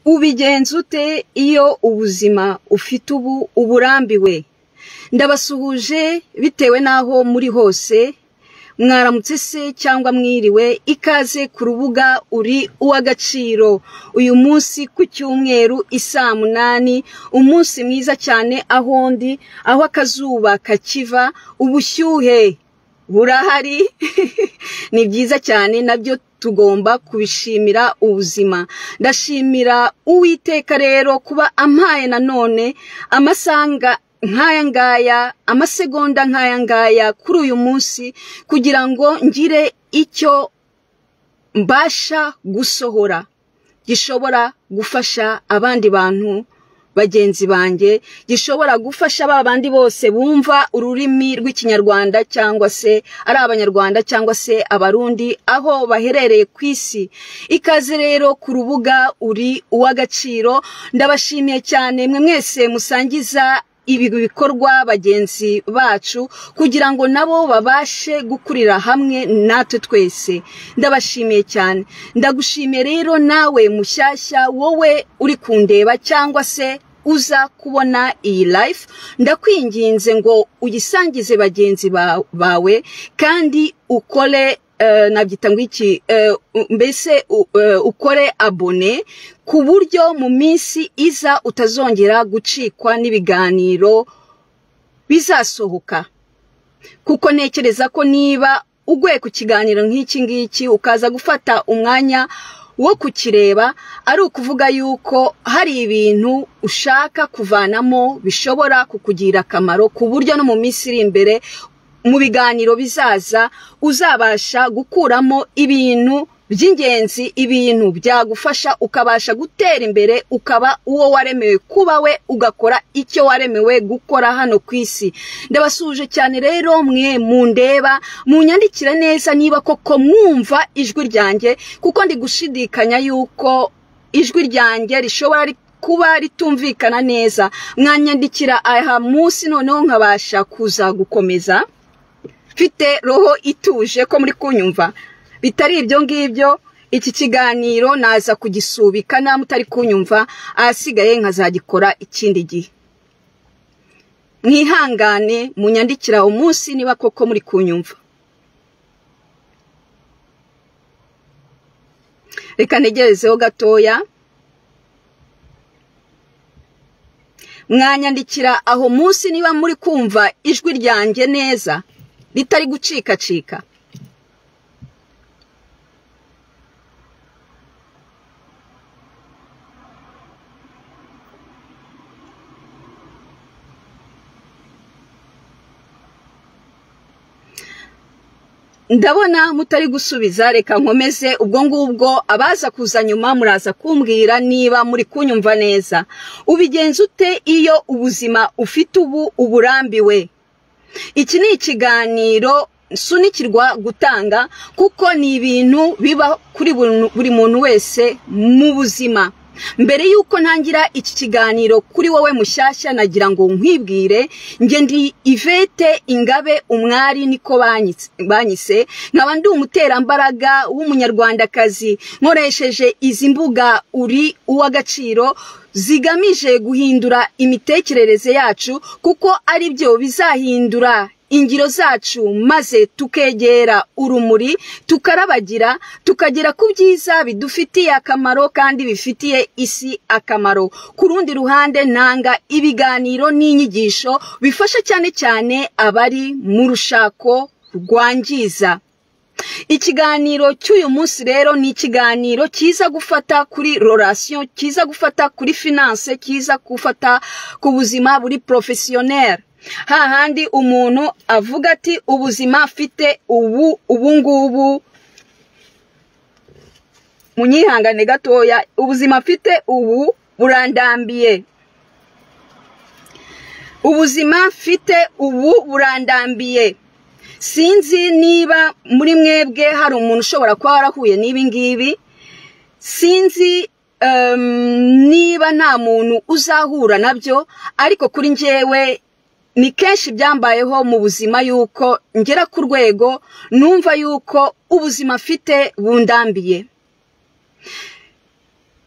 ubigenza ute iyo ubuzima ufite ubu uburambiwe ndabasuhuje bitewe n'aho muri hose mwaramutse se cyangwa mwiriwe ikaze ku rubuga uri uw'agaciro uyu munsi ku cyumweru isaa munani umunsi mwiza cyane aho ndi aho akazuba kakiva ubushyuhe burahari ni byiza cyane nabyo tugomba kubishimira ubuzima ndashimira uwiteka rero kuba ampaye nanone amasanga nk'aya ngaya amasegonda nk'aya ngaya kuri uyu munsi kugira ngo ngire icyo mbasha gusohora gishobora gufasha abandi bantu bagenzi banjye gishobora gufasha ba bandi bose bumva ururimi rw'ikinyarwanda cyangwa se ari abanyarwanda cyangwa se abarundi aho baherereye ku isi ikaze rero ku rubuga uri uw'agaciro ndabashimiye cyane mwe mwese musangiza ibi bikorwa bagenzi bacu kugira ngo nabo babashe gukurira hamwe natwe twese ndabashimiye cyane ndagushimiye rero nawe mushyashya wowe uri kundeba cyangwa se uza kubona iyi life ndakwinginze ngo uyisangize bagenzi bawe kandi ukore nabyita ngo iki mbese ukore abone ku buryo mu minsi iza utazongera gucikwa n'ibiganiro bizasohoka kuko ntekereza ko niba uguye ku kiganiro nk'iki ngiki ukaza gufata umwanya wo kukireba ari ukuvuga yuko hari ibintu ushaka kuvanamo bishobora kukugira akamaro ku buryo no mu minsi iri imbere mu biganiro bizaza uzabasha gukuramo ibintu by'ingenzi ibintu byagufasha ukabasha gutera imbere ukaba uwo waremewe kuba we ugakora icyo waremewe gukora hano ku isi ndabasuje cyane rero mwe mundeba munyandikire neza niba koko mwumva ijwi ryanjye kuko ndi gushidikanya yuko ijwi ryanjye rishobora kuba ritumvikana neza mwanyandikira aha munsi noneho nkabasha kuza gukomeza mfite roho ituje ko muri kunyumva bitari ibyo ngibyo iki kiganiro naza kugisubika nta mutari kunyumva ahasigaye nkazagikora ikindi gihe mwihangane munyandikira umunsi niba koko muri kunyumva reka ntegerezeho gatoya mwanyandikira aho munsi niba muri kumva ijwi ryanjye neza ritari gucikacika ndabona mutari gusubiza reka nkomeze ubwo ngubwo abaza kuza nyuma muraza kumbwira niba muri kunyumva neza ubigenza ute iyo ubuzima ufite ubu uburambiwe iki ni ikiganiro sunikirwa gutanga kuko ni ibintu biba kuri buri muntu wese mu buzima mbere y'uko ntangira iki kiganiro kuri wowe mushyashya nagira ngo nkwibwire njye ndi ivete ingabe umwari niko banyise nkaba ndi umuterambaraga w'umunyarwandakazi nkoresheje izi mbuga uri uw'agaciro zigamije guhindura imitekerereze yacu kuko ari byo bizahindura ingiro zacu maze tukegera urumuri tukarabagira tukagera ku byiza bidufitiye akamaro kandi bifitiye isi akamaro ku rundi ruhande ntanga ibiganiro n'inyigisho bifasha cyane cyane abari mu rushako rwangiza ikiganiro cy'uyu munsi rero ni ikiganiro cyiza gufata kuri rorasiyo cyiza gufata kuri finanse cyiza gufata ku buzima buri porofesiyoneri hahandi umuntu avuga ati ubuzima afite ubu ubungubu munyihangane gatoya ubuzima afite ubu burandambiye ubuzima afite ubu burandambiye sinzi niba muri mwebwe hari umuntu ushobora kuba warahuye n'ibi ngibi sinzi niba nta muntu uzahura nabyo ariko kuri njyewe ni kenshi byambayeho mu buzima yuko ngera ku rwego numva yuko ubuzima afite bundambiye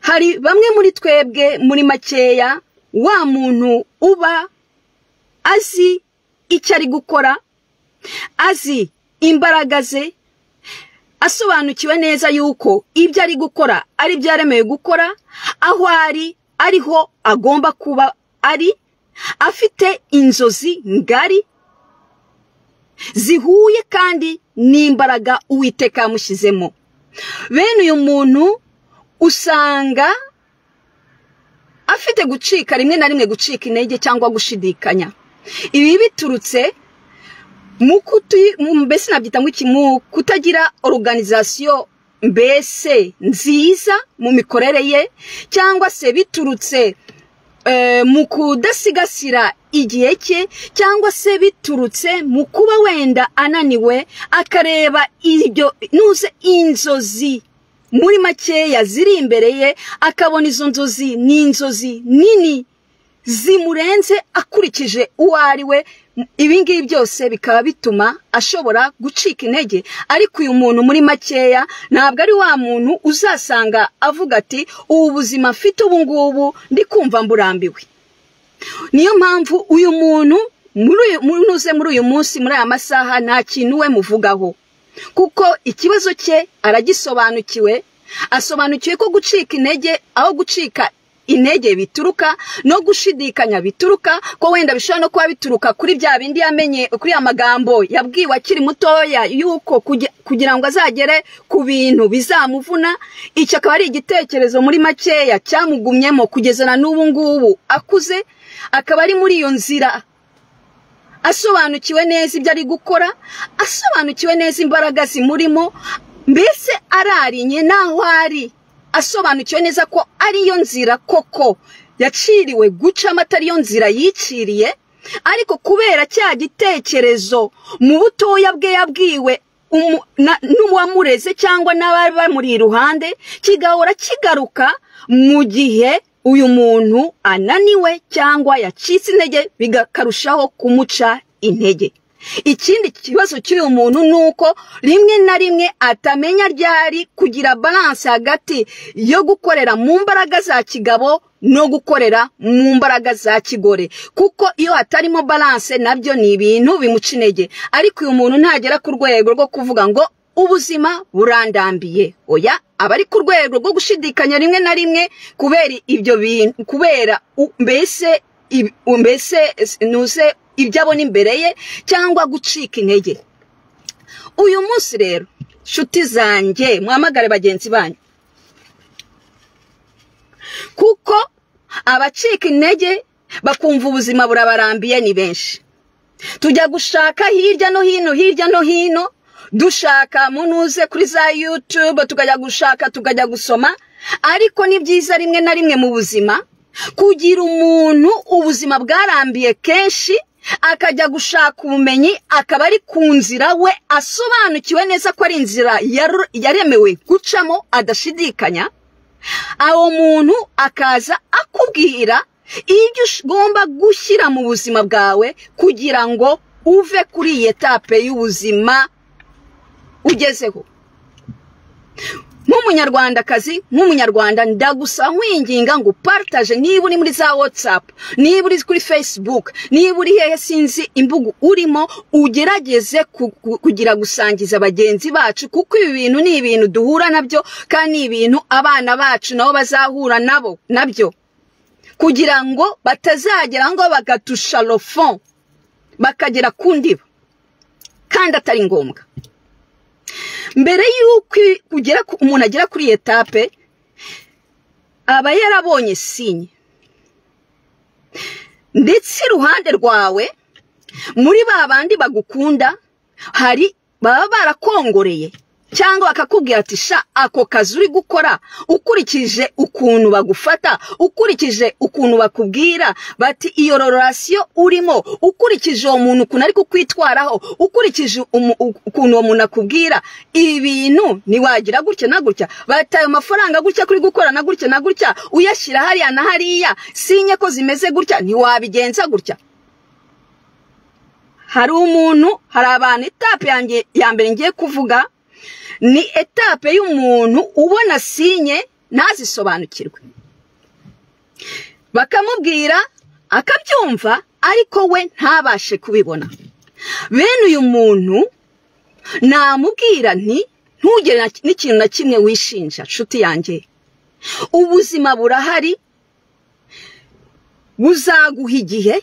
hari bamwe muri twebwe muri makeya wa muntu uba azi icyo ari gukora azi imbaraga ze asobanukiwe neza yuko ibyo ari gukora ari byo yaremewe gukora aho ari ariho agomba kuba ari afite inzozi ngari zihuye kandi n'imbaraga uwiteka yamushyizemo bene uyu muntu usanga afite gucika rimwe na rimwe gucika intege cyangwa gushidikanya ibi biturutse mbese nabyita mu kutagira oruganizasiyo mbese nziza mu mikorere ye cyangwa se biturutse mu kudasigasira igihe cye cyangwa se biturutse mu kuba wenda ananiwe akareba ibyo nuze inzozi muri makeya ziri imbere ye akabona izo nzozi ni inzozi nini zimurenze akurikije uwo ari we ibingibi byose bikaba bituma ashobora gucika intege ariko uyu muntu muri makeya ntabwo ari wa muntu uzasanga avuga ati ubu buzima mfite ubu ngubu ndi kumva mburambiwe niyo mpamvu uyu muntu ntuze muri uyu munsi muri aya masaha nta kintu we muvugaho kuko ikibazo cye aragisobanukiwe asobanukiwe ko gucika intege aho gucika intege bituruka no gushidikanya bituruka ko wenda bishobora no kuba bituruka kuri bya bindi yamenye kuri ya magambo yabwiwe akiri mutoya yuko kugira ngo azagere ku bintu bizamuvuna icyo akaba ari igitekerezo muri makeya cyamugumyemo kugeza na n'ubu ngubu akuze akaba ari muri iyo nzira asobanukiwe neza ibyo ari gukora asobanukiwe neza imbaraga zimurimo mbese ararinye n'aho ari asobanukiwe neza ko ariyo nzira koko yaciriwe gucamo atari yo nzira yiciriye ariko kubera cya gitekerezo mu butoya bwe yabwiwe n'uwamureze cyangwa n'abari bamuri iruhande kigahora kigaruka mu gihe uyu muntu ananiwe cyangwa yacitse intege bigakarushaho kumuca intege ikindi kibazo cy'uyu muntu ni uko rimwe na rimwe atamenya ryari kugira balanse hagati yo gukorera mu mbaraga za kigabo no gukorera mu mbaraga za kigore kuko iyo hatarimo balanse nabyo ni ibintu bimuca intege ariko uyu muntu ntagera ku rwego rwo kuvuga ngo ubuzima burandambiye oya aba ari ku rwego rwo gushidikanya rimwe na rimwe kubera ibyo bintu kubera mbese mbese nuze ibyo abona imbere ye cyangwa gucika intege uyu munsi rero nshuti zanjye muhamagare bagenzi banyu kuko abacika intege bakumva ubuzima burabarambiye ni benshi tujya gushaka hirya no hino hirya no hino dushaka munuze kuri za yutube tukajya gushaka tukajya gusoma ariko ni byiza rimwe na rimwe mu buzima kugira umuntu ubuzima bwarambiye kenshi akajya gushaka ubumenyi akaba ari ku nzira we asobanukiwe neza ko ari inzira yaremewe gucamo adashidikanya awo muntu akaza akubwira ibyo ugomba gushyira mu buzima bwawe kugira ngo uve kuri iyi etape y'ubuzima ugezeho nk'umunyarwandakazi nk'umunyarwanda ndagusa nkwinginga ngo paritaje niba uri muri za watsapu niba uri kuri fesibuke niba uri hehe sinzi imbuga urimo ugerageze kugira gusangiza bagenzi bacu kuko ibi bintu ni ibintu duhura nabyo kandi ni ibintu abana bacu nabo bazahura nabo nabyo kugira ngo batazagera ngo bagatusha rofon bakagera ku ndiba kandi atari ngombwa mbere y'uko umuntu agera kuri iyi etape aba yarabonye sinye ndetse iruhande rwawe muri ba bandi bagukunda hari baba barakongoreye cyangwa bakakubwira ati sha ako kazi uri gukora ukurikije ukuntu bagufata ukurikije ukuntu bakubwira bati iyo rorasiyo urimo ukurikije uwo muntu ukuntu ari kukwitwaraho ukurikije ukuntu uwo muntu akubwira ibi bintu ntiwagira gutya na gutya bati ayo mafaranga gutya kuri gukora na gutya na gutya uyashyira hariya na hariya sinye ko zimeze gutya ntiwabigenza gutya hari umuntu hari abantu itapi ya mbere ngiye kuvuga ni etape y'umuntu ubona sinye ntazisobanukirwe bakamubwira akabyumva ariko we ntabashe kubibona bene uyu muntu namubwira nti ntugire n'ikintu na kimwe wishinja nshuti yanjye ubuzima burahari buzaguha igihe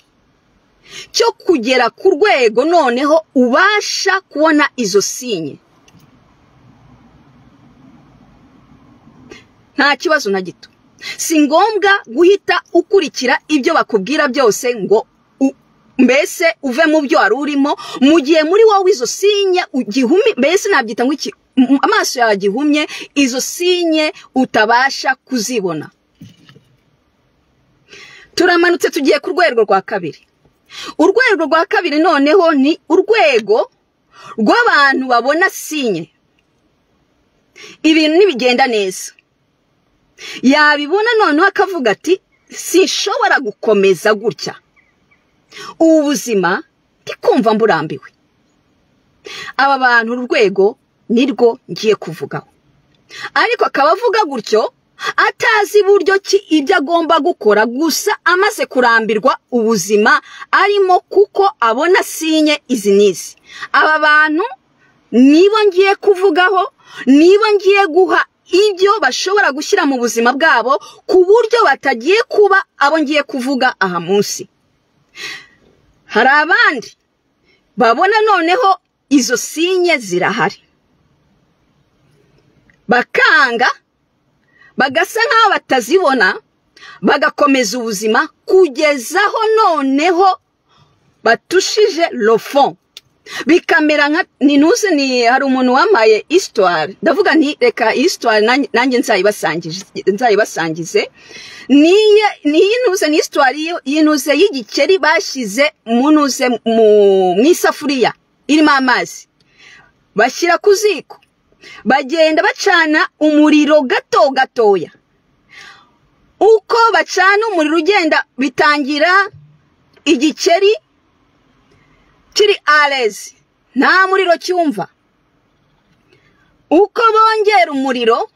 cyo kugera ku rwego noneho ubasha kubona izo sinye nta kibazo na gito si ngombwa guhita ukurikira ibyo bakubwira byose ngo mbese uve mu byo wari urimo mu gihe muri wowe izo sinye ugihumye mbese nabyita nk'iki amaso yawe agihumye izo sinye utabasha kuzibona turamanutse tugiye ku rwego rwa kabiri urwego rwa kabiri noneho ni urwego rw'abantu babona sinye ibintu ntibigenda neza yabibona noneho akavuga ati sinshobora gukomeza gutya ubu buzima ndikumva mburambiwe aba bantu urwego nirwo ngiye kuvugaho ariko akaba avuga gutyo atazi buryo ki ibyo agomba gukora gusa amaze kurambirwa ubuzima arimo kuko abona sinye izi n'izi aba bantu nibo ngiye kuvugaho nibo ngiye guha ibyo bashobora gushyira mu buzima bwabo ku buryo batagiye kuba abo ngiye kuvuga aha munsi hari abandi babona noneho izo sinye zirahari bakanga bagasa nk'aho batazibona bagakomeza ubuzima kugezaho noneho batushije lofon bikamera nka ni ntuzi ni hari umuntu wamaye isitwari ndavuga nti reka isitwari nanjye nzayibasangize niyi ntuze ni isitwari y'intuze y'igikeri bashyize mu ntuze mu isafuriya irimo amazi bashyira ku ziko bagenda bacana umuriro gato gatoya uko bacana umuriro ugenda bitangira igikeri kiri arezi nta muriro cyumva uko bongera umuriro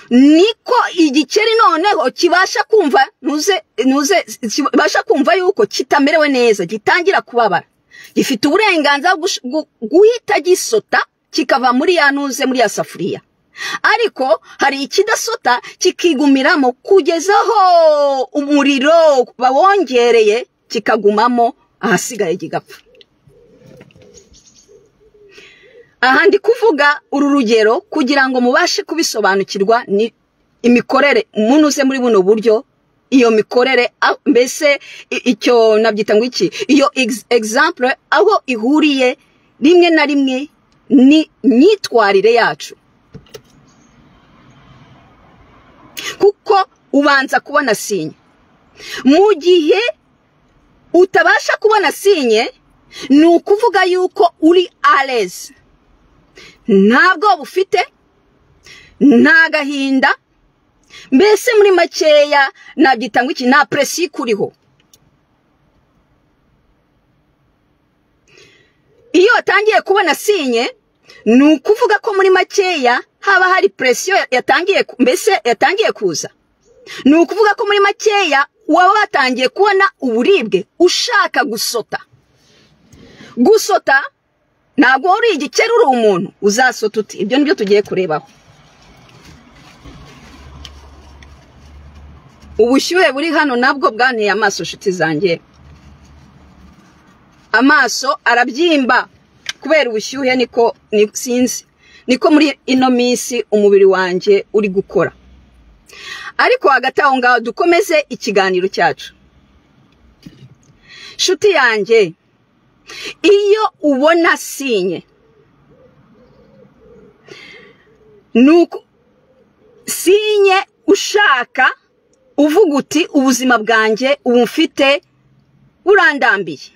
niko igikeri noneho kibasha kumva ntuze ntuze kibasha kumva yuko kitamerewe neza gitangira kubabara gifite uburenganzira bwo guhita gisota kikava muri ya ntuze muri ya safuriya ariko hari ikidasota kikigumiramo kugeza aho umuriro bawongereye kikagumamo ahasigaye kigapfa aha ndi kuvuga uru rugero kugira ngo mubashe kubisobanukirwa ni imikorere umuntu uze muri buno buryo iyo mikorere mbese icyo nabyita ngo iki iyo egizample aho ihuriye rimwe na rimwe ni myitwarire yacu kuko ubanza kubona sinye mu gihe utabasha kubona sinye ni ukuvuga yuko uri arezi nta bwoba ufite nta gahinda mbese muri makeya nabyita ngo iki nta puresi ikuriho iyo watangiye kubona sinye ni ukuvuga ko muri makeya haba hari puresiyo yatangiye mbese yatangiye kuza ni ukuvuga ko muri makeya waba watangiye kubona uburibwe ushaka gusota gusota ntabwo uri igikeri uri umuntu uzasota uti ibyo nibyo tugiye kurebaho ubushyuhe buri hano nabwo bwanteye amaso inshuti zanjye amaso arabyimba kubera ubushyuhe niko sinzi niko muri ino minsi umubiri wanjye uri gukora ariko hagati aho ngaho dukomeze ikiganiro cyacu inshuti yanjye iyo ubona sinye nuko sinye ushaka uvuga uti ubuzima bwanjye ubu mfite burandambiye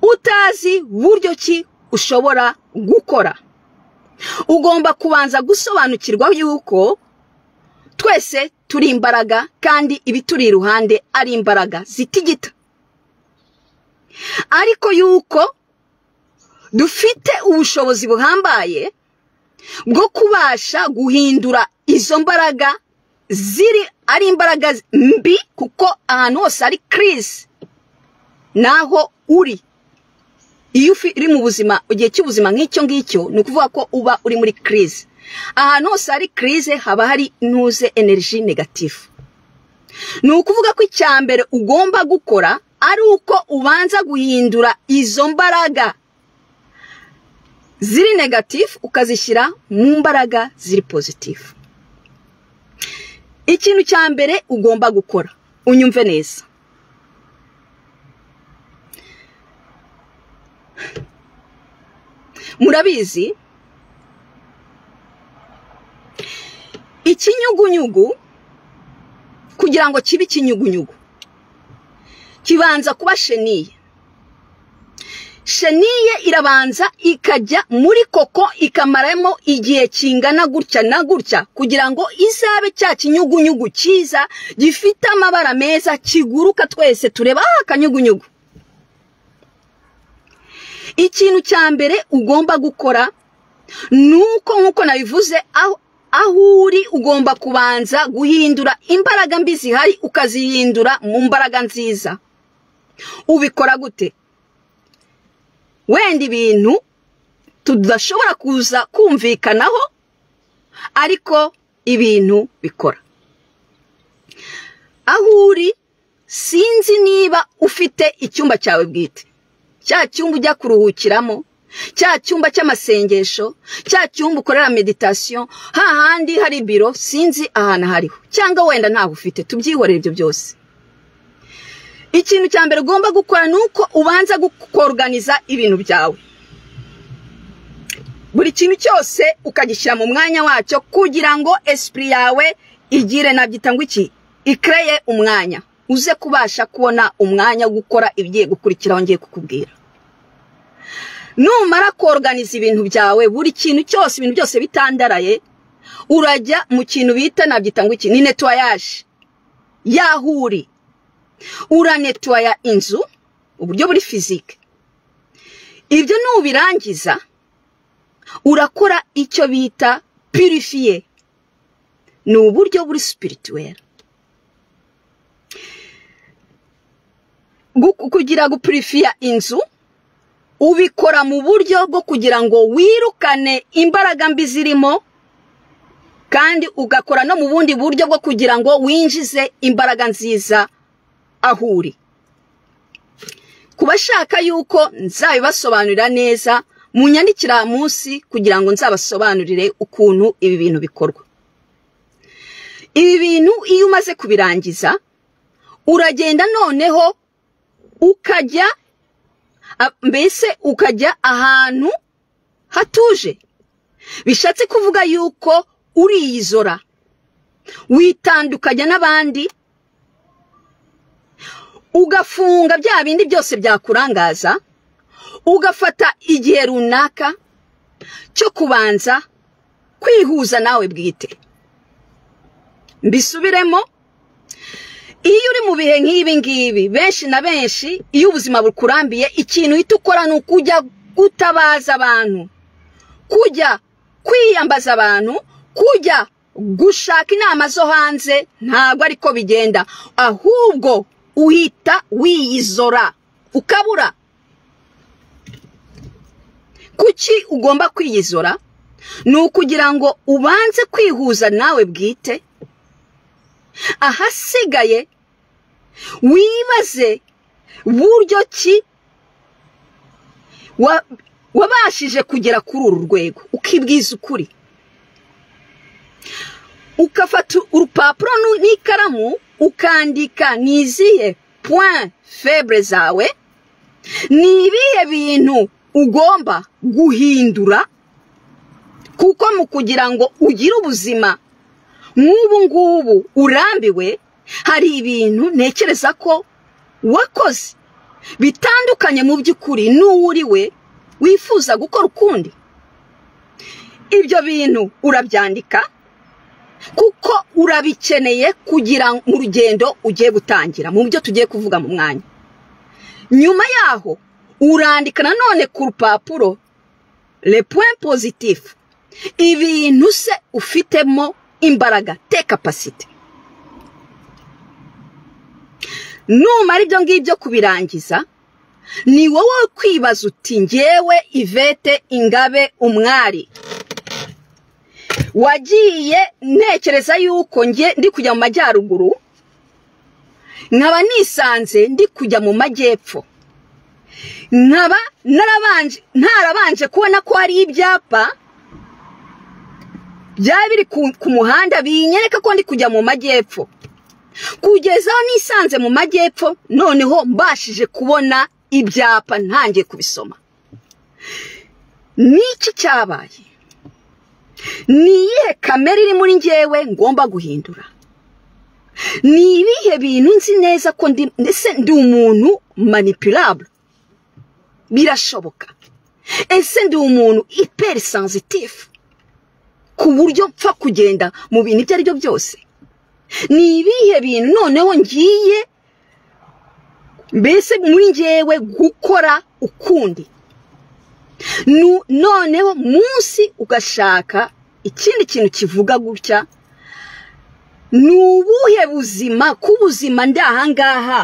utazi buryo ki ushobora gukora ugomba kubanza gusobanukirwa yuko twese turi imbaraga kandi ibituri iruhande ari imbaraga zitigita ariko yuko dufite ubushobozi buhambaye bwo kubasha guhindura izo mbaraga ziri ari imbaraga mbi kuko ahantu hose hari kirisi naho uri iyo uri mu buzima igihe cy'ubuzima nk'icyo ngicyo ni ukuvuga ko uba uri muri kirisi ahantu hose hari kirisi haba hari ntuze energy negatifu ni ukuvuga ko icya mbere ugomba gukora ari uko ubanza guhindura izo mbaraga ziri negatifu ukazishyira mu mbaraga ziri pozitifu ikintu cya mbere ugomba gukora unyumve neza murabizi ikinyugunyugu kugira ngo kibe ikinyugunyugu kibanza kuba sheniye sheniye irabanza ikajya muri koko ikamaramo igihe kingana gutya na gutya kugira ngo izabe cya kinyugunyugu cyiza gifite amabara meza kiguruka twese tureba akanyugunyugu ikintu cya mbere ugomba gukora ni uko nk'uko nabivuze aho aho uri ugomba kubanza guhindura imbaraga mbi zihari ukazihindura mu mbaraga nziza ubikora gute wenda ibintu tudashobora kuza kumvikanaho ariko ibintu bikora aho uri sinzi niba ufite icyumba cyawe bwite cya cyumba ujya kuruhukiramo cya cyumba cy'amasengesho cya cyumba ukorera meditasiyo hahandi hari biro sinzi ahantu hariho cyangwa wenda ntawe ufite tubyihorere ibyo byose ikintu cya mbere ugomba gukora ni uko ubanza koruganiza ibintu byawe buri kintu cyose ukagishyira mu mwanya wacyo kugira ngo esipuri yawe igire nabyita ngo iki ikereye umwanya uze kubasha kubona umwanya wo gukora ibigiye gukurikiraho ngiye kukubwira numara koruganiza ibintu byawe buri kintu cyose ibintu byose bitandaraye urajya mu kintu bita nabyita ngo iki ni netuwayaje yaho uri uranetuwaya inzu uburyo buri fizike ibyo nubirangiza urakora icyo bita purifiye ni uburyo buri sipirituwera kugira gupurifiya inzu ubikora mu buryo bwo kugira ngo wirukane imbaraga mbi zirimo kandi ugakora no mu bundi buryo bwo kugira ngo winjize imbaraga nziza aho uri ku bashaka yuko nzabibasobanurira neza mu nyandikira munsi kugira ngo nzabasobanurire ukuntu ibi bintu bikorwa ibi bintu iyo umaze kubirangiza uragenda noneho ukajya mbese ukajya ahantu hatuje bishatse kuvuga yuko uriyizora witandukanya n'abandi ugafunga bya bindi byose byakurangaza ugafata igihe runaka cyo kubanza kwihuza nawe bwite mbisubiremo iyo uri mu bihe nk'ibi ngibi benshi na benshi iyo ubuzima bukurambiye ikintu uhita ukora ni ukujya gutabaza abantu kujya kwiyambaza abantu kujya gushaka inama zo hanze ntabwo ariko bigenda ahubwo uhita wiyizora ukabura kuki ugomba kwiyizora ni ukugira ngo ubanze kwihuza nawe bwite ahasigaye wibaze buryo ki wabashije kugera kuri uru rwego ukibwiza ukuri ukafata urupapuro n'ikaramu ukandika ni izihe point faible zawe ni ibihe bintu ugomba guhindura kuko mu kugira ngo ugire ubuzima nk'ubu ngubu urambiwe hari ibintu ntekereza ko wakoze bitandukanye mu by'ukuri n'uwuriwe wifuza gukora ukundi ibyo bintu urabyandika kuko urabikeneye kugira mu rugendo ugiye gutangira mu byo tugiye kuvuga mu mwanya nyuma yaho urandika nanone ku rupapuro le point positif ibintu se ufitemo imbaraga te kapasite numara ibyo ngibyo kubirangiza ni wowe kwibaza uti ngewe ivete ingabe umwari wagiye ntekereza yuko nge ndi kujya mu majyaruguru nkaba nisanze ndi kujya mu majyepfo nkaba narabanje ntarabanje kubona ko hari ibyapa byaba biri ku- ku muhanda binyereka ko ndi kujya mu majyepfo kugeza aho nisanze mu majyepfo noneho mbashije kubona ibyapa ntangiye kubisoma n'iki cyabaye ni iyihe kamere iri muri njyewe ngomba guhindura ni ibihe bintu nzi neza ko ndi ndetse ndi umuntu manipulable birashoboka ese ndi umuntu iperi sensitifu ku buryo mpfa kugenda mu bintu ibyo ari byo byose ni ibihe bintu noneho ngiye mbese muri njyewe gukora ukundi Nu- noneho munsi ugashaka ikindi kintu kivuga gutya ni ubuhe buzima k'ubuzima ndi ahangaha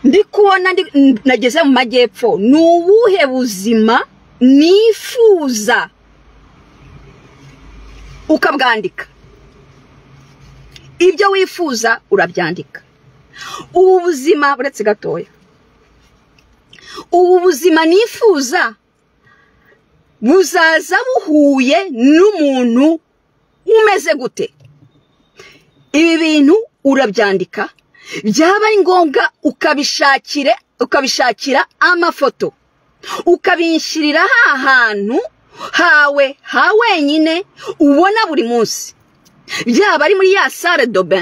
ndi kubona ndi- n- nageze mu majyepfo ni ubuhe buzima nifuza ukabwandika ibyo wifuza urabyandika ubu buzima buretse gatoya ubu buzima nifuza buzaza buhuye n'umuntu umeze gute ibi bintu urabyandika byaba ari ngombwa ukabishakire ukabishakira amafoto ukabinshyirira ha hantu hawe ha wenyine ubona buri munsi byaba ari muri ya sale dobe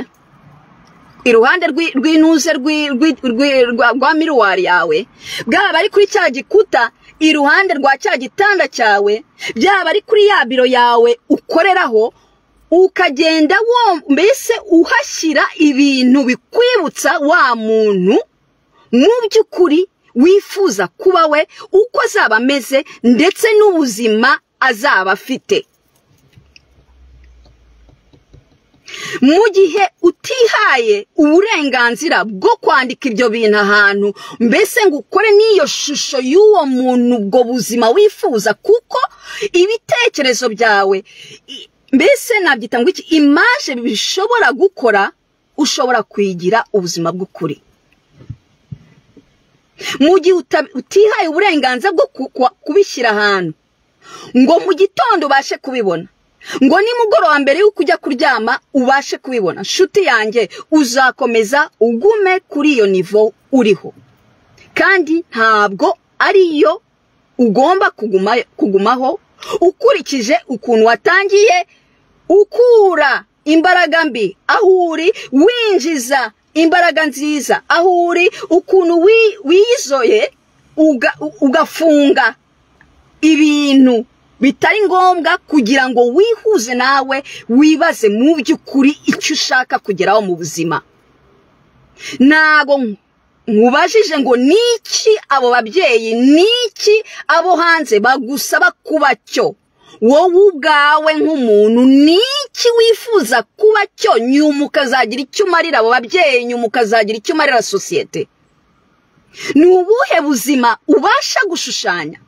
iruhande rw'i- rw'inuze rw'i- rw'i- rw'i- rwa- rwa miruwari yawe bwaba ari kuri cya gikuta iruhande rwa cya gitanda cyawe byaba ari kuri ya biro yawe ukoreraho ukagenda wo mbese uhashyira ibintu bikwibutsa wa muntu mu by'ukuri wifuza kuba we uko azaba ameze ndetse n'ubuzima azaba afite mu gihe utihaye uburenganzira bwo kwandika ibyo bintu ahantu mbese ngo ukore n'iyo shusho y'uwo muntu ubwo buzima wifuza kuko ibitekerezo byawe i- mbese nabyita ngo iki imaje bishobora gukora ushobora kuyigira ubuzima bw'ukuri mu gihe uta- utihaye uburenganzira bwo ku- kwa- kubishyira ahantu ngo mu gitondo ubashe kubibona ngo nimugoroba mbere y'uko ujya kuryama ubashe kubibona nshuti yanjye uzakomeza ugume kuri iyo nivo uriho kandi ntabwo ariyo ugomba kuguma kugumaho ukurikije ukuntu watangiye ukura imbaraga mbi aho uri winjiza imbaraga nziza aho uri ukuntu wi- wiyizoye uga- ugafunga ibintu bitari ngombwa kugira ngo wihuze nawe wibaze mu by'ukuri icyo ushaka kugeraho mu buzima ntabwo nkubajije ngo niki abo babyeyi niki abo hanze bagusaba kuba cyo wowe ubwawe nk'umuntu niki wifuza kuba cyo nyuma ukazagira icyo umarira abo babyeyi nyuma ukazagira icyo umarira sosiyete ni ubuhe buzima ubasha gushushanya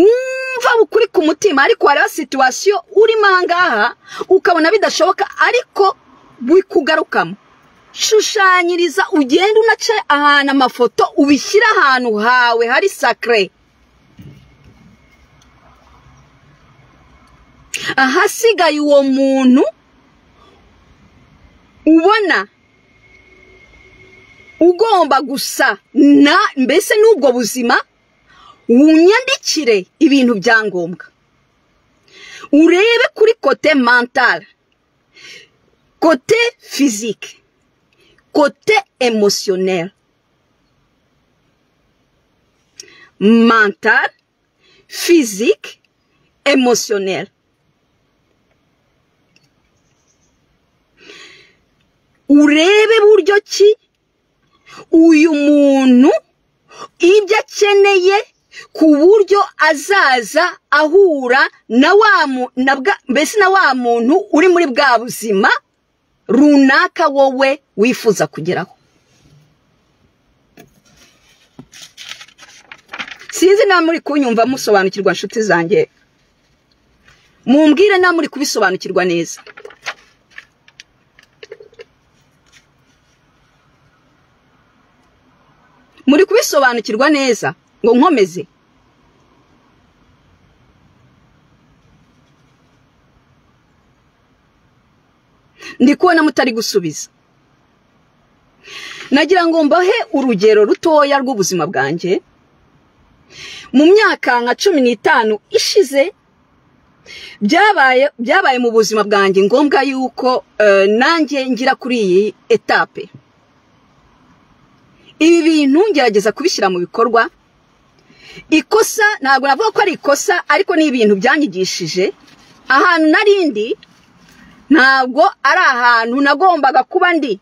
wumva ukuri ku mutima ariko hariho situwasiyo urimo ahangaha ukabona bidashoboka ariko bikugarukamo shushanyiriza ugenda unace ahantu amafoto ubishyire ahantu hawe hari sakare ahasigaye uwo muntu ubona ugomba gusa na mbese n'ubwo buzima wunyandikire ibintu bya ngombwa urebe kuri kote mentale kote fizike kote emotionel mentale fizike emotionel urebe buryo ki uyu muntu ibyo akeneye ku buryo azaza ahura na wa mu- na bwa- mbese na wa muntu uri muri bwa buzima runaka wowe wifuza kugeraho sinzi niba muri kunyumva musobanukirwa nshuti zanjye mumbwire niba muri kubisobanukirwa neza muri kubisobanukirwa neza ngo nkomeze ndi kubona mutari gusubiza nagira ngo mbahe urugero rutoya rw'ubuzima bwanjye mu myaka nka cumi n'itanu ishize byabaye byabaye mu buzima bwanjye ngombwa yuko nanjye ngira kuri iyi etape ibi bintu ngerageza kubishyira mu bikorwa ikosa ntabwo navuga ko ari ikosa ariko ni ibintu byanyigishije ahantu narindi ntabwo ari ahantu nagombaga kuba ndi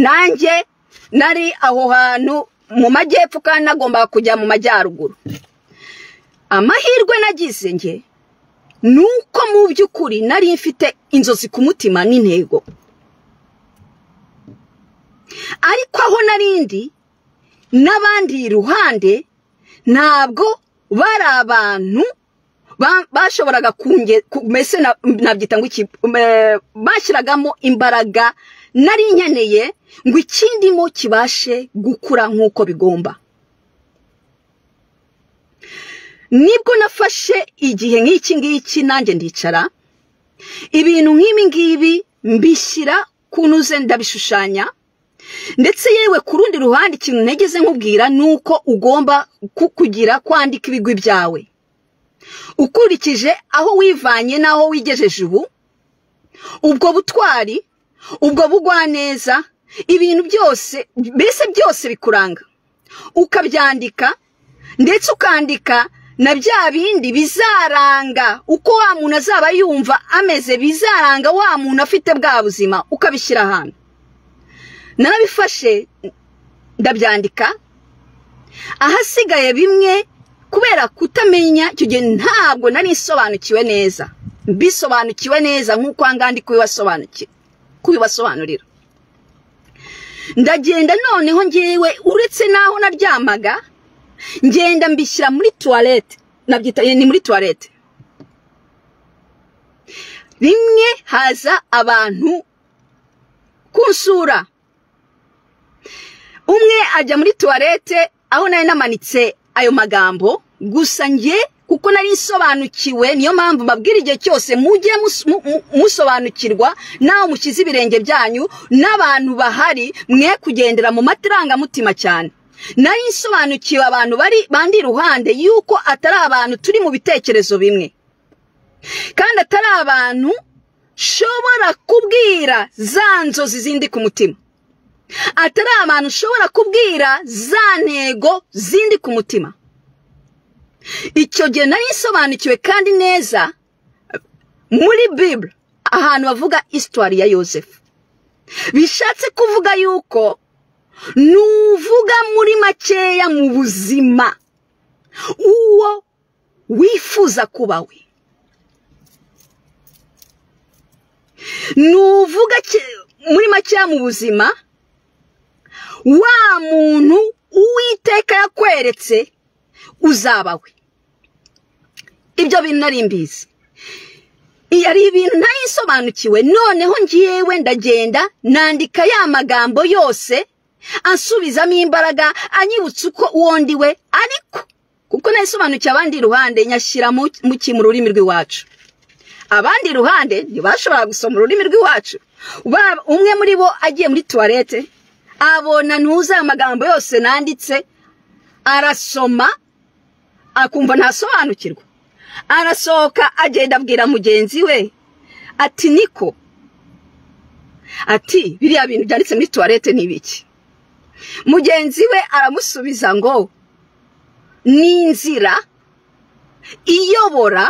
nanjye nari aho hantu mu majyepfo kandi nagombaga kujya mu majyaruguru amahirwe nagize nge ni uko mu by'ukuri nari mfite inzozi ku mutima n'intego ariko aho narindi n'abandi iruhande ntabwo bari abantu bashoboraga mbese nabyita ngo iki bashyiragamo imbaraga nari nkeneye ngo ikindimo kibashe gukura nk'uko bigomba nibwo nafashe igihe nk'iki ngiki nanjye ndicara ibintu nk'ibi ngibi mbishyira ku ntuze ndabishushanya ndetse yewe ku rundi ruhande ikintu ntegeze nkubwira ni uko ugomba kugira kwandika ibigwi byawe ukurikije aho wivanye n'aho wigejeje ubu ubwo butwari ubwo bugwaneza ibintu byose mbese byose bikuranga ukabyandika ndetse ukandika na bya bindi bizaranga uko wa muntu azaba yumva ameze bizaranga wa muntu afite bwa buzima ukabishyira ahantu narabifashe ndabyandika ahasigaye bimwe kubera kutamenya icyo gihe ntabwo nari isobanukiwe neza mbisobanukiwe neza nk'uko ndi kubibasobanurira ndagenda noneho ngewe uretse n'aho naryamaga ngenda mbishyira muri tuwarete nabyita ni muri tuwarete rimwe haza abantu kunsura umwe ajya muri tuwarete aho nari namanitse ayo magambo gusa njye kuko nari nsobanukiwe niyo mpamvu mbabwira igihe cyose mujye musobanukirwa nawe mushyize ibirenge byanyu n'abantu bahari mwe kugendera mu marangamutima cyane nari nsobanukiwe abantu bari bandi iruhande yuko atari abantu turi mu bitekerezo bimwe kandi atari abantu nshobora kubwira za nzozi zindi ku mutima atari abantu ushobora kubwira za ntego zindi ku mutima icyo gihe nari isobanukiwe kandi neza muri bibure ahantu bavuga isitwari ya yosefu bishatse kuvuga yuko nuvuga muri makeya mu buzima uwo wifuza kuba we nuvuga muri makeya mu buzima wa muntu uwiteka yakweretse uzaba we ibyo bintu nari mbizi hari ibintu ntayisobanukiwe noneho ngiyewe ndagenda nandika ya magambo yose ansubizamo imbaraga anyibutsa uko uwo ndi we ariko kuko nayisobanukiwe abandi iruhande nyashyira mu ki mu rurimi rw'iwacu abandi iruhande ntibashobora gusoma ururimi rw'iwacu umwe muri bo agiye muri tuwarete abona ntuzi ayo magambo yose nanditse arasoma akumva ntasobanukirwa arasohoka agenda abwira mugenzi we ati niko ati biriya bintu byanditse muri tuwarete ni ibiki mugenzi we aramusubiza ngo ni inzira iyobora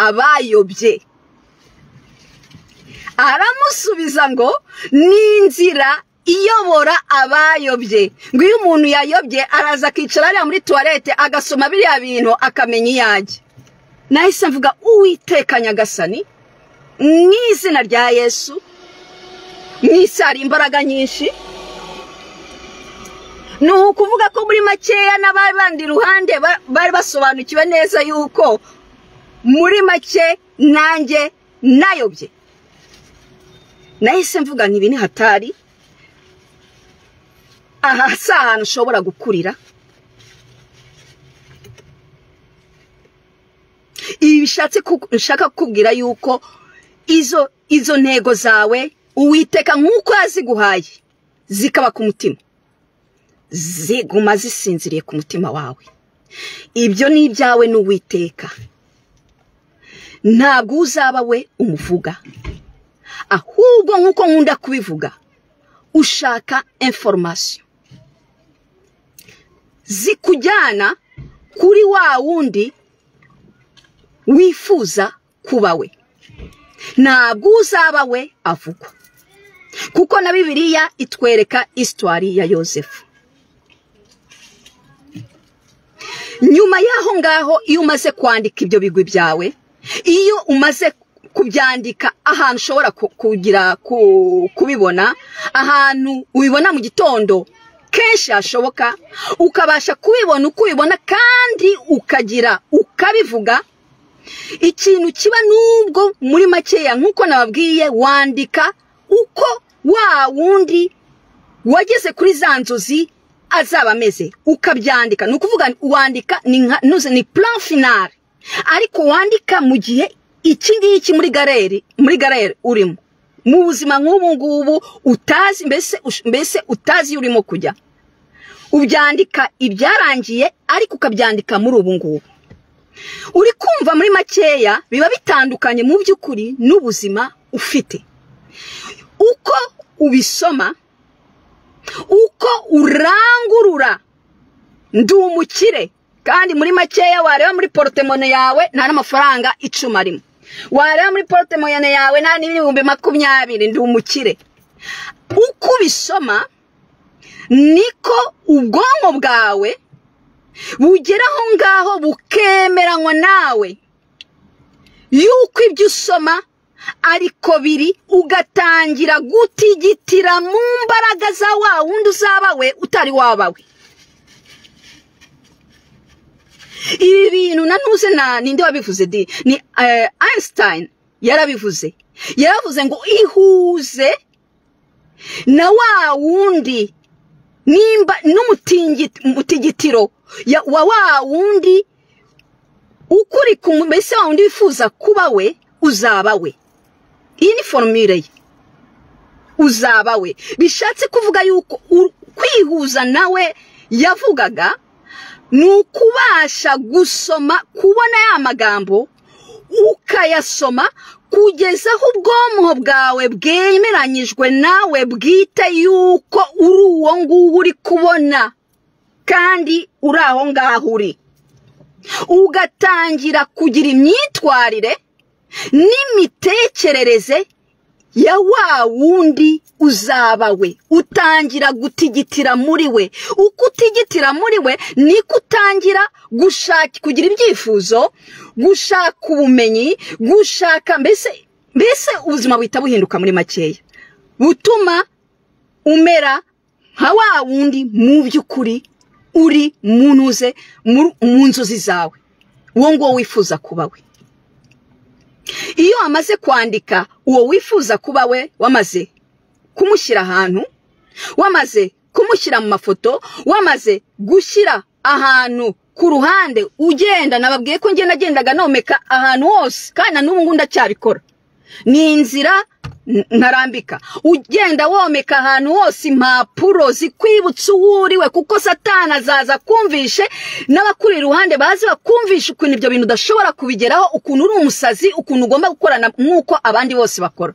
abayobye aramusubiza ngo ni inzira iyobora abayobye ngo iyo umuntu yayobye araza akicara hariya muri tuwarete agasoma biriya bintu akamenya iyo ajya nahise mvuga uwiteka nyagasani mu izina rya yesu mu isi hari imbaraga nyinshi ni ukuvuga ko muri makeya n'abandi iruhande bari basobanukiwe neza yuko muri make nanjye nayobye nahise mvuga ntibi ni hatari aha si ahantu ushobora gukurira ibi bishatse nshaka kukubwira yuko izo izo ntego zawe uwiteka nk'uko yaziguhaye zikaba ku mutima ziguma zisinziriye ku mutima wawe ibyo ni ibyawe n'uwiteka ntabwo uzaba we umuvuga ahubwo nk'uko nkunda kubivuga ushaka inforomasiyo zikujyana kuri wa wundi wifuza kuba we ntabwo uzaba we avugwa kuko na bibiriya itwereka isitwari ya yosefu nyuma y'aho ngaho iyo umaze kwandika ibyo bigwi byawe iyo umaze kubyandika ahantu ushobora kugira kubibona ahantu ubibona mu gitondo kenshi hashoboka ukabasha kubibona uko ubibona kandi ukagira ukabivuga ikintu kiba n'ubwo muri makeya nk'uko nababwiye wandika uko wa wundi wageze kuri za nzozi azaba ameze ukabyandika ni ukuvuga wandika ni plan finale ariko wandika mu gihe iki ngiki muri galeri muri galeri urimo mu buzima nk'ubu ngubu utazi mbese utazi iyo urimo kujya ubyandika ibyarangiye ariko ukabyandika muri ubu ngubu uri kumva muri makeya biba bitandukanye mu by'ukuri n'ubuzima ufite uko ubisoma uko urangurura ndi umukire kandi muri makeya wareba muri porotemone yawe nta n'amafaranga icumi arimo wareba muri porotemone yawe nta n'ibihumbi makumyabiri ndi umukire uko ubisoma niko ubwonko bwawe bugera aho ngaho bukemeranywa nawe yuko ibyo usoma ariko biri ugatangira gutigitira mu mbaraga za wa wundi uzaba we utari wabawe ibi bintu nanuze na ninde wabivuze di ni Einstein yarabivuze yaravuze ngo ihuze na wa wundi nimba n'umutigitiro wa wa wundi ukuri ku mbese wa wundi wifuza kuba we uzaba we iyi ni foromire ye uzaba we bishatse kuvuga yuko kwihuza nawe yavugaga ni ukubasha gusoma kubona ya magambo ukayasoma kugeza aho ubwonko bwawe bwemeranyijwe nawe bwite yuko uri uwo nguwo uri kubona kandi uri aho ngaho uri ugatangira kugira imyitwarire n'imitekerereze ya wa wundi uzaba we utangira gutigitira muri we uko utigitira muri we niko utangira gushaka kugira ibyifuzo gushaka ubumenyi gushaka mbese mbese ubuzima buhita buhinduka muri makeya butuma umera nka wa wundi mu by'ukuri uri mu ntuze mu nzozi zawe uwo nguwo wifuza kuba we iyo wamaze kwandika uwo wifuza kuba we wamaze kumushyira ahantu wamaze kumushyira mu mafoto wamaze gushyira ahantu ku ruhande ugenda nababwiye ko ngenda agendaga nomeka ahantu hose kandi na n'ubu ngubu ndacyabikora ni inzira ntarambika ugenda womeka ahantu hose impapuro zikwibutsa uwo uriwe kuko satana azaza kumvishe n'abakuri iruhande bazi bakumvishe ukuntu ibyo bintu udashobora kubigeraho ukuntu uri umusazi ukuntu ugomba gukorana nk'uko abandi bose bakora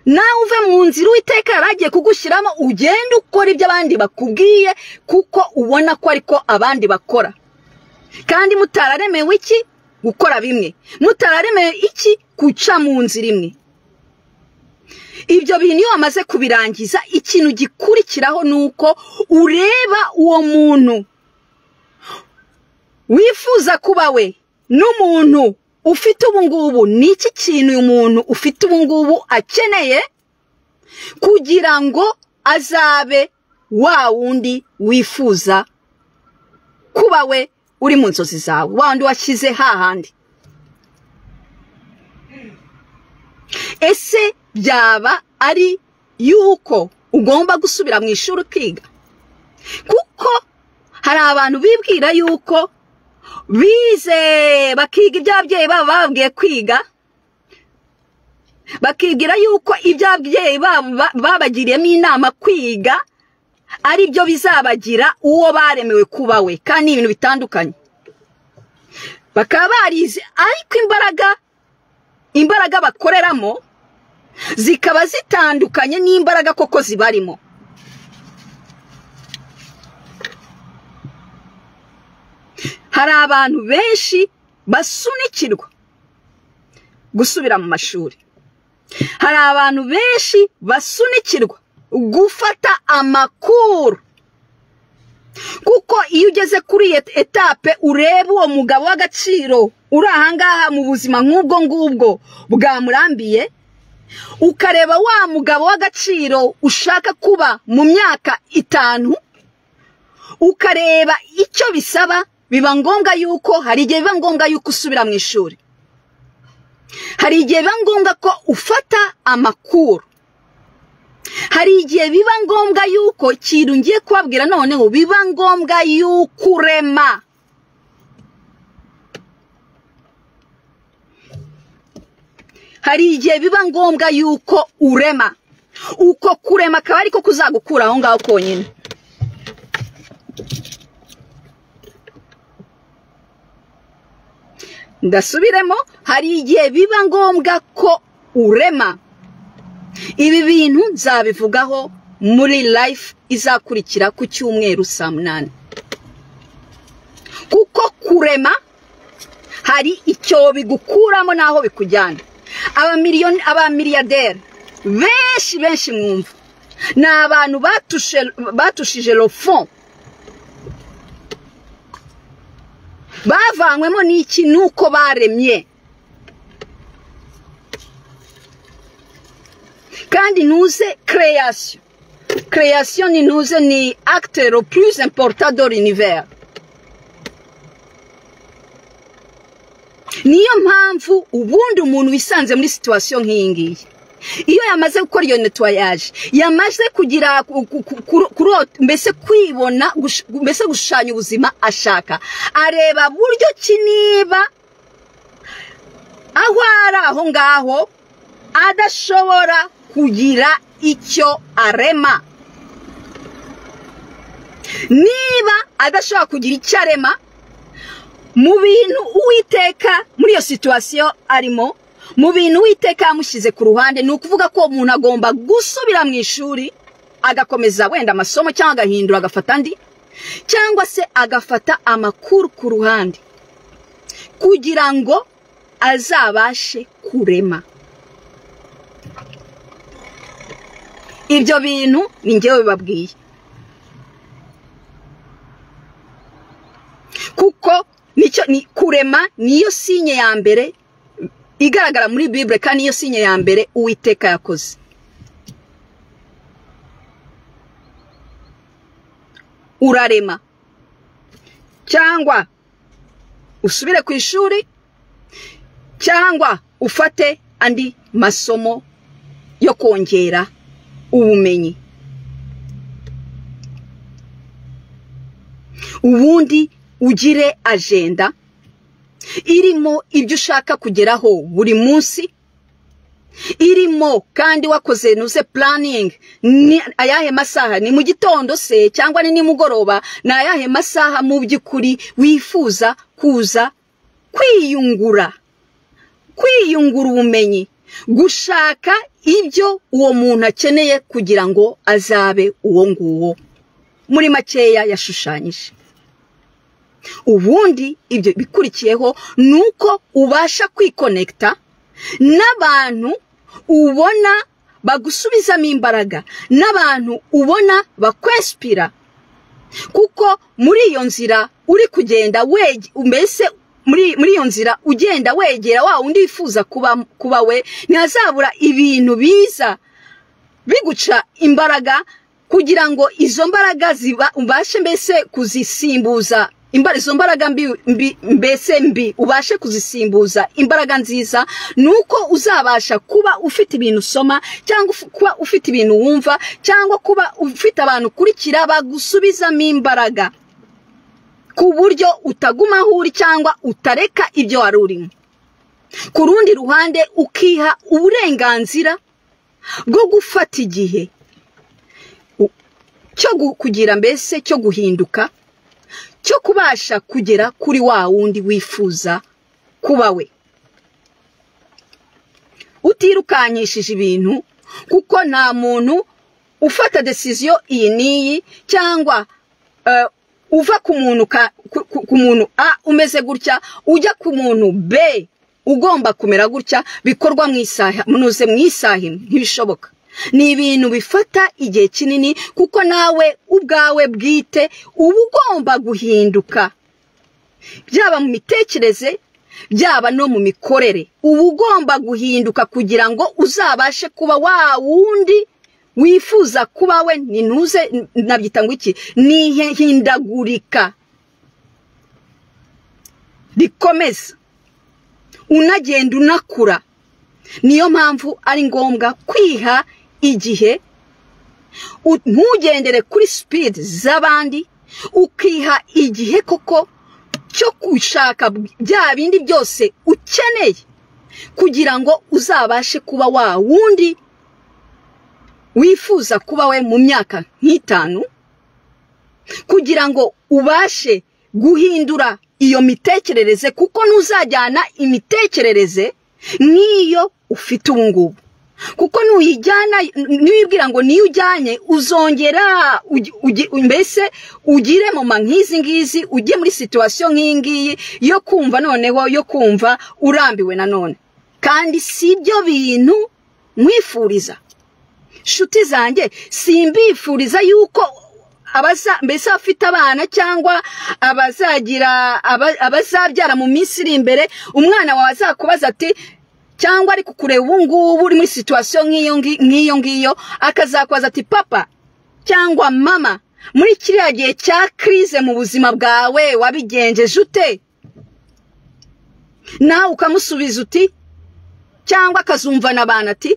nawe uve mu nzira uwiteka yari agiye kugushyiramo ugenda ukora ibyo abandi bakubwiye kuko ubona ko ariko abandi bakora kandi mutararemewe iki gukora bimwe mutararemewe iki guca mu nzira imwe ibyo bintu iyo wamaze kubirangiza ikintu gikurikiraho ni uko ureba uwo muntu wifuza kuba we n'umuntu ufite ubungubu ni iki kintu uyu muntu ufite ubungubu akeneye kugira ngo azabe wa wundi wifuza kuba we uri mu nzozi zawe wa wundi washyize hahandi ese byaba ari yuko ugomba gusubira mu ishuri ukiga kuko hari abantu bibwira yuko bize bakiga ibyo ababyeyi babo bababwiye kwiga bakibwira yuko ibyo ababyeyi babo babagiriyemo inama kwiga ari byo bizabagira uwo baremewe kuba we kandi ni ibintu bitandukanye bakaba barize ariko imbaraga imbaraga bakoreramo zikaba zitandukanye n'imbaraga koko zibarimo hari abantu benshi basunikirwa gusubira mu mashuri hari abantu benshi basunikirwa gufata amakuru kuko iyo ugeze kuri iyo etape ureba uwo mugabo w'agaciro uri ahangaha mu buzima nk'ubwo ngubwo bwamurambiye ukareba wa mugabo w'agaciro ushaka kuba mu myaka itanu ukareba icyo bisaba biba ngombwa yuko hari igihe biba ngombwa yuko usubira mu ishuri hari igihe biba ngombwa ko ufata amakuru hari igihe biba ngombwa yuko ikintu ngiye kubabwira noneho biba ngombwa yuko urema hari igihe biba ngombwa yuko urema uko kurema akaba ariko kuzagukura aho ngaho konyine ndasubiremo hari igihe biba ngombwa ko urema ibi bintu nzabivugaho muri life izakurikira ku cyumweru saa munani kuko kurema hari icyo bigukuramo n'aho bikujyana abamiliyaderi benshi benshi mwumva ni abantu batushije rofo bavanywemo n'iki nuko baremye kandi ntuze kereyasiyo kereyasiyo ni ntuze ni akitero purize emporutadori univeri niyo mpamvu ubundi umuntu wisanze muri situwasiyo nk'iyi ngiyi iyo yamaze gukora iyo netuwayaje yamaze kugira mbese kwibona mbese gushushanya ubuzima ashaka areba buryo ki niba aho ari aho ngaho adashobora kugira icyo arema niba adashobora kugira icyo arema mu bintu uwiteka muri iyo situwasiyo arimo mu bintu uwiteka yamushyize ku ruhande ni ukuvuga ko umuntu agomba gusubira mu ishuri agakomeza wenda amasomo cyangwa agahindura agafata andi cyangwa se agafata amakuru ku ruhande kugira ngo azabashe kurema ibyo bintu ni ngewe bibabwiye kuko nicyo ni kurema niyo sinye ya mbere igaragara muri bibure kandi niyo sinye ya mbere uwiteka yakoze urarema cyangwa usubire ku ishuri cyangwa ufate andi masomo yo kongera ubumenyi ubundi ugire ajenda irimo ibyo ushaka kugeraho buri munsi irimo kandi wakoze nuze puraningi ni ayahe masaha ni mu gitondo se cyangwa ni nimugoroba ni ayahe masaha mu by'ukuri wifuza kuza kwiyungura kwiyungura ubumenyi gushaka ibyo uwo muntu akeneye kugira ngo azabe uwo nguwo muri makeya yashushanyije ubundi ibyo bikurikiyeho ni uko ubasha kwikonekita n'abantu ubona bagusubizamo imbaraga n'abantu ubona bakwesipira kuko muri iyo nzira uri kugenda wege mbese muri iyo nzira ugenda wegera wa wundi wifuza kuba we ntihazabura ibintu biza biguca imbaraga kugira ngo izo mbaraga ubashe mbese kuzisimbuza izo mbaraga mbi mbese mbi ubashe kuzisimbuza imbaraga nziza ni uko uzabasha kuba ufite ibintu usoma cyangwa kuba ufite ibintu wumva cyangwa kuba ufite abantu ukurikira bagusubizamo imbaraga ku buryo utaguma aho uri cyangwa utareka ibyo wari urimo ku rundi ruhande ukiha uburenganzira bwo gufata igihe cyo kugira mbese cyo guhinduka cyo kubasha kugera kuri wa wundi wifuza kuba we utirukanyishije ibintu kuko nta muntu ufata desiziyo iyi n'iyi cyangwa uva ku muntu ku muntu a umeze gutya ujya ku muntu b ugomba kumera gutya bikorwa mu isaha munuze mu isaha ntibishoboka ni ibintu bifata igihe kinini kuko nawe ubwawe bwite uba ugomba guhinduka byaba mu mitekereze byaba no mu mikorere uba ugomba guhinduka kugira ngo uzabashe kuba wa wundi wifuza kuba we ni ntuze nabyita ngo iki hindagurika rikomeza unagenda unakura niyo mpamvu ari ngombwa kwiha igihe ntugendere kuri sipidi z'abandi ukiha igihe koko cyo gushaka bya bindi byose ukeneye kugira ngo uzabashe kuba wa wundi wifuza kuba we mu myaka nk'itanu kugira ngo ubashe guhindura iyo mitekerereze kuko ntuzajyana imitekerereze nk'iyo ufite ubu ngubu kuko nuyijyana niwibwira ngo niyo ujyanye uzongera mbese ugire moma nk'izi ngizi ujye muri situwasiyo nk'iyi ngiyi yo kumva noneho yo kumva urambiwe nanone kandi si ibyo bintu mwifuriza inshuti zanjye simbifuriza yuko mbese abafite abana cyangwa abazagira abazabyara mu minsi iri imbere umwana wawe azakubaza ati cyangwa ari kukureba ubu ngubu uri muri situwasiyo nk'iyo ngiyo akazakubaza ati papa cyangwa mama muri kiriya gihe cya kirize mu buzima bwawe wabigenjeje ute nawe ukamusubiza uti cyangwa akazumvana abantu ati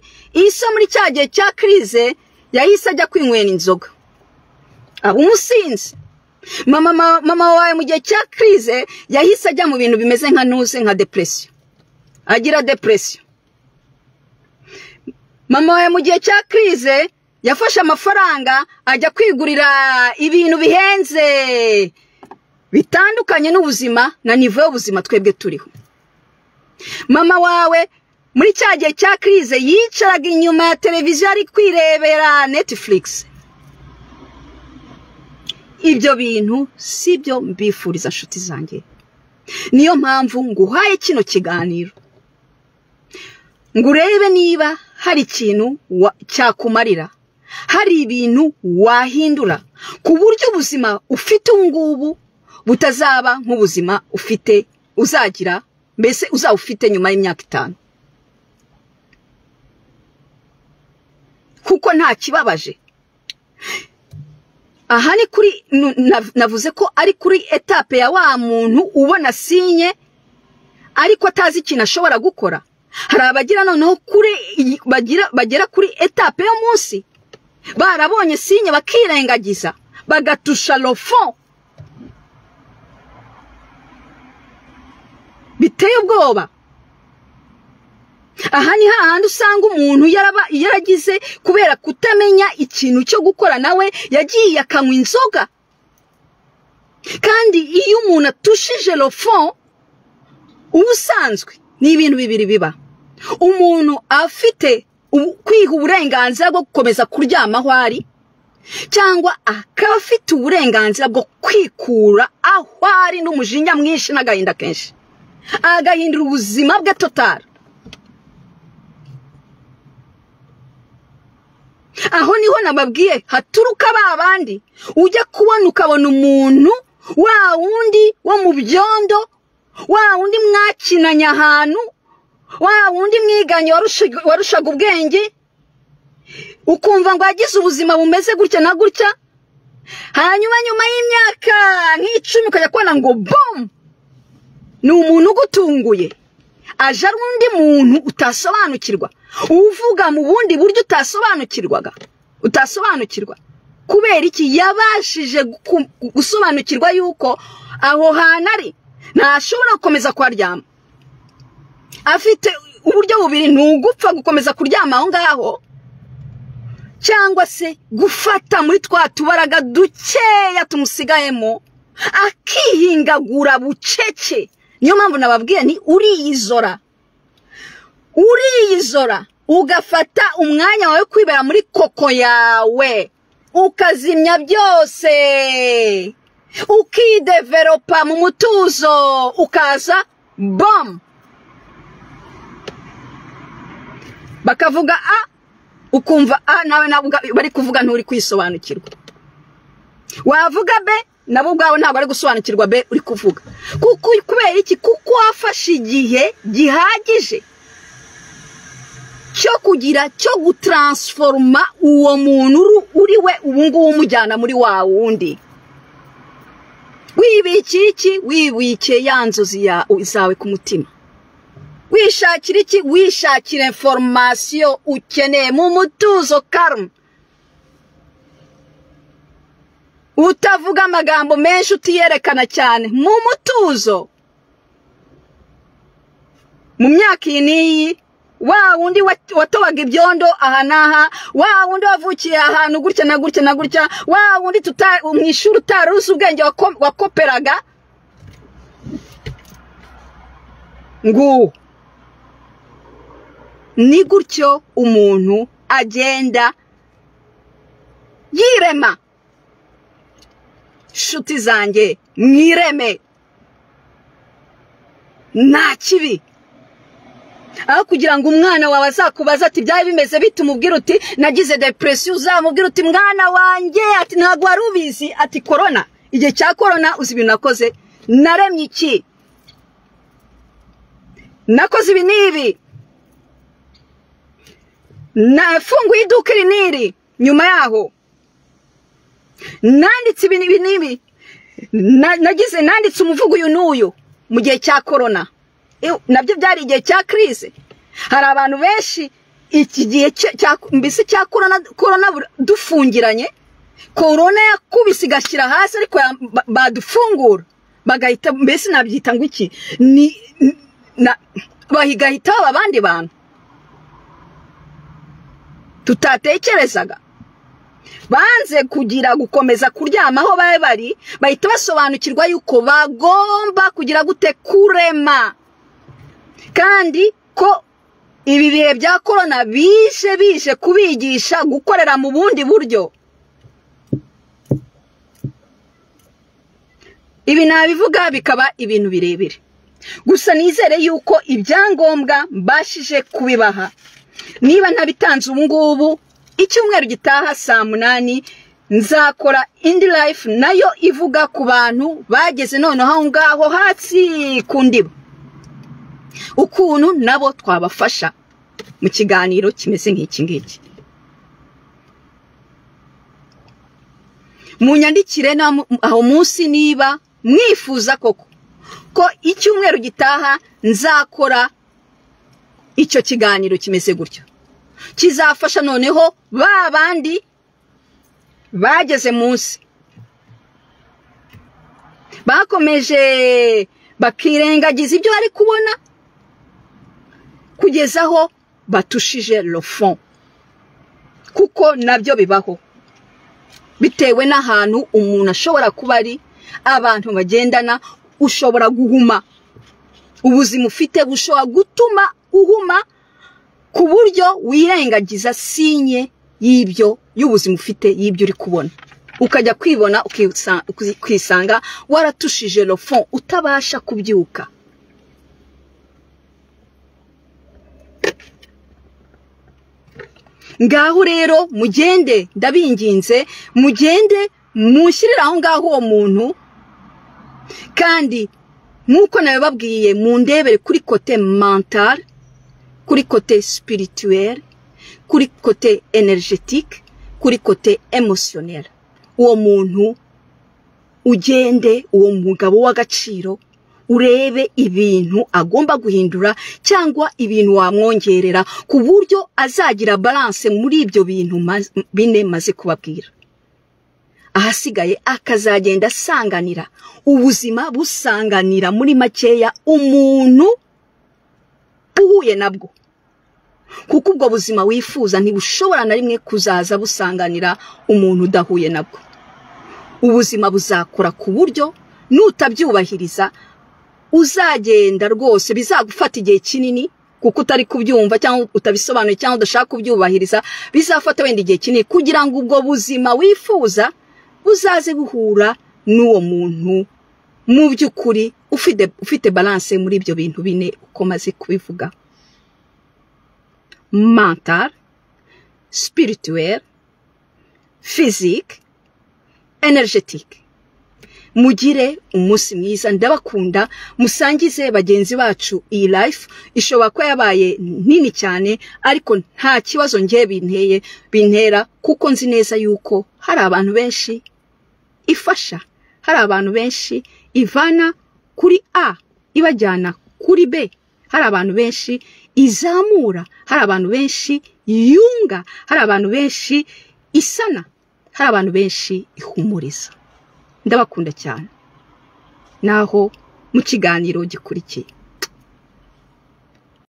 iso muri cya gihe cya kirize yahise ajya kwinywera inzoga aba umusinzi mama wawe mu gihe cya kirize yahise ajya mu bintu bimeze nka ntuze nka depresiyo agira depresiyo mama wawe mu gihe cya kirize yafashe amafaranga ajya kwigurira ibintu bihenze bitandukanye n'ubuzima na nivo y'ubuzima twebwe turiho mama wawe muri cya gihe cya kirize yicaraga inyuma ya televiziyo ari kwirebera netifurigisi ibyo bintu si byo mbifuriza inshuti zanjye niyo mpamvu nguhaye kino kiganiro ngo urebe niba hari ikintu cyakumarira hari ibintu wahindura ku buryo ubuzima ufite ubu ngubu butazaba nk'ubuzima ufite uzagira mbese uzaba ufite nyuma y'imyaka itanu kuko nta kibabaje aha ni kuri navuze ko ari kuri etape ya wa muntu ubona sinye ariko atazi ikintu ashobora gukora hari abagira noneho kuri bagera kuri etape yo munsi barabonye sinye bakirengagiza bagatusha rofo biteye ubwoba aha ni hahandi usanga umuntu yaragize kubera kutamenya ikintu cyo gukora nawe yagiye akanywa inzoga kandi iyo umuntu atushije rofo ubusanzwe ni ibintu bibiri biba umuntu afite kwiha uburenganzira bwo gukomeza kuryama aho ari cyangwa akaba afite uburenganzira bwo kwikura aho ari n'umujinya mwinshi n'agahinda kenshi agahindura ubuzima bwe totara aho niho nababwiye haturuka ba bandi ujya kubona ukabona umuntu wa wundi wo mu byondo wa wundi mwakinanye ahantu wa wundi mwiganye warushaga ubwenge ukumva ngo yagize ubuzima bumeze gutya na gutya hanyuma nyuma y'imyaka nk'icumi ukajya kubona ngo bomu ni umuntu ugutunguye aje ari undi muntu utasobanukirwa uvuga mu bundi buryo utasobanukirwaga utasobanukirwa kubera iki yabashije gusobanukirwa yuko aho hantu ari ntashobora gukomeza kuharyama afite uburyo bubiri ni ugupfa gukomeza kuryama aho ngaho cyangwa se gufata muri twa tubaraga dukeya tumusigayemo akihingagura bucece niyo mpamvu nababwira ni uriyizora uriyizora ugafata umwanya wawe kwibera muri koko yawe ukazimya byose ukideveropa mu mutuzo ukaza bomu bakavuga a ukumva a nawe nabo bari kuvuga nturi kwisobanukirwa wavuga be nabo ubwawe ntabwo ari gusobanukirwa be uri kuvuga kubera iki kuko wafashe igihe gihagije cyo kugira cyo gutaransiforoma uwo muntu uri we ubu ngubu umujyana muri wa wundi wibikiye iki wibikiye ya nzozi zawe ku mutima wishakira iki wishakira inforomasiyo ukeneye mu mutuzo karma utavuga amagambo menshi utiyerekana cyane mu mutuzo mu myaka iyi n'iyi wa wundi watobaga ibyondo aha n'aha wa wundi wavukiye ahantu gutya na gutya na gutya wa wundi mu ishuri utari uzi ubwenge wakoperaga nguwo ni gutyo umuntu agenda yirema inshuti zanjye mwireme nta kibi aho kugira ngo umwana wawe azakubaze ati byari bimeze bite umubwira uti nagize depresiyo uzamubwira uti mwana wanjye ati ntabwo wari ubizi ati korona igihe cya korona uzi ibintu nakoze naremye iki nakoze ibi n'ibi nafunguye iduka iri n'iri nyuma yaho nanditse ibi n'ibi nagize nanditse umuvugo uyu n'uyu mu gihe cya korona nabyo byari igihe cya kirise hari abantu benshi iki gihe mbese cya korona dufungiranye korona yakubise igashyira hasi ariko badufungura bagahita mbese nabyita ngo iki bagahitaho abandi bantu tutatekerezaga banze kugira gukomeza kuryama aho bari bari bahita basobanukirwa yuko bagomba kugira gute kurema kandi ko ibi bihe bya korona bije bije kubigisha gukorera mu bundi buryo ibi nabivuga bikaba ibintu birebire gusa nizere yuko ibyangombwa mbashije kubibaha niba ntabitanze ubu ngubu icyumweru gitaha saa munani nzakora indi life nayo ivuga ku bantu bageze noneho aho ngaho hasi ku ndiba ukuntu nabo twabafasha mu kiganiro kimeze nk'iki ngiki munyandikire aho munsi niba mwifuza koko ko icyumweru gitaha nzakora icyo kiganiro kimeze gutyo kizafasha noneho ba bandi bageze munsi bakomeje bakirengagiza ibyo bari kubona kugeza aho batushije lofon kuko nabyo bibaho bitewe n'ahantu umuntu ashobora kuba ari abantu bagendana ushobora guhuma ubuzima ufite bushobora gutuma uhuma ku buryo wirengagiza sinye y'ibyo y'ubuzima ufite y'ibyo uri kubona ukajya kwibona ukisanga waratushije lofo utabasha kubyuka ngaho rero mugende ndabinginze mugende mushyirire aho ngaho uwo muntu kandi nk'uko nabibabwiye mu ndebere kuri kote mantare kuri kote sipirituweri kuri kote energetike kuri kote emosiyonera uwo muntu ugende uwo mugabo w'agaciro urebe ibintu agomba guhindura cyangwa ibintu wamwongerera ku buryo azagira balance muri ibyo bintu maz- bine maze kubabwira ahasigaye akazagenda asanganira ubuzima busanganira muri makeya umuntu uhuye nabwo kuko ubwo buzima wifuza ntibushobora na rimwe kuzaza busanganira umuntu udahuye nabwo ubuzima buzakora ku buryo nutabyubahiriza uzagenda rwose bizagufata igihe kinini kuko utari kubyumva cyangwa utabisobanuye cyangwa udashaka kubyubahiriza bizafata wenda igihe kinini kugira ngo ubwo buzima wifuza buzaze guhura n'uwo muntu mu by'ukuri ufite ufite balance muri ibyo bintu bine uko maze kubivuga mental spirituel physique energetic mugire umunsi mwiza ndabakunda musangize bagenzi bacu iyi life ishobora kuba yabaye nini cyane ariko nta kibazo ngewe binteye bintera kuko nzi neza yuko hari abantu benshi ifasha hari abantu benshi ivana kuri a ibajyana kuri b hari abantu benshi izamura hari abantu benshi yunga hari abantu benshi isana hari abantu benshi ihumuriza ndabakunda cyane naho mu kiganiro gikurikiye